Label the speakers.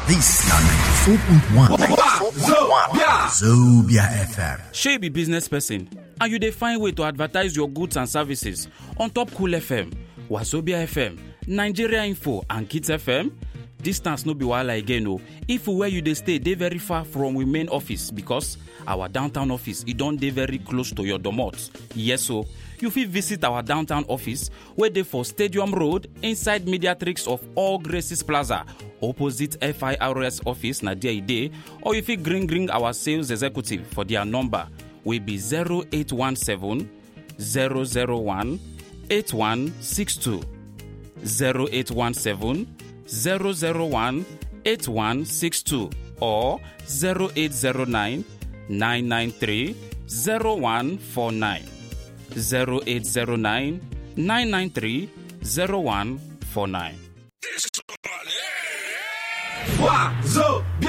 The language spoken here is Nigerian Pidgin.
Speaker 1: This na 94.1 Zobia FM.
Speaker 2: shey you be business person and you dey find way to advertise your goods and services on top cool fm wazobia fm nigeria info and kids fm distance no be wahala again o if where you dey stay dey very far from we main office because our downtown office e don dey very close to your domot yes o you fit visit our downtown office wey dey for stadium road inside mediatrix of all graces plaza opposite firs office na there e dey or you fit gree gree our sales executive for their number wey be 0817 001 8162 0817 001 8162 or 0809 993 0149 0809 993 0149
Speaker 3: Wazobia